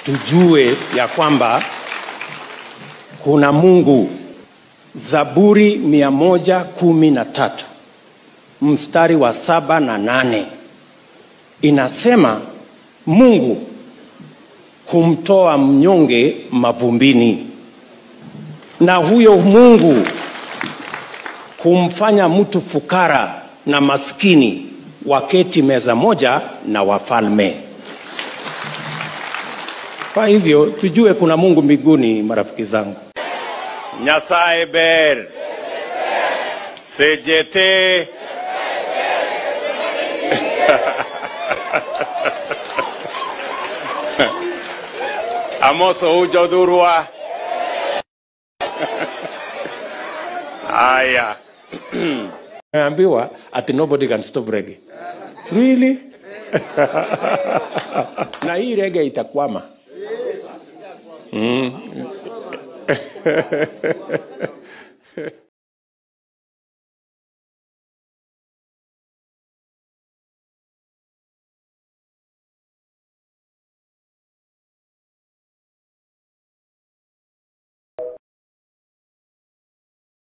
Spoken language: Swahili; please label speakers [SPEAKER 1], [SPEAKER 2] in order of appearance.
[SPEAKER 1] tujue ya kwamba kuna Mungu. Zaburi mia moja kumi na tatu mstari wa saba na nane inasema Mungu humtoa mnyonge mavumbini, na huyo Mungu humfanya mtu fukara na maskini waketi meza moja na wafalme. Kwa hivyo tujue kuna Mungu mbinguni, marafiki zangu. Nyasaye ber sejete amoso ujodhurwa haya Naambiwa ati nobody can stop reggae. Really? na hii reggae itakwama. Mm.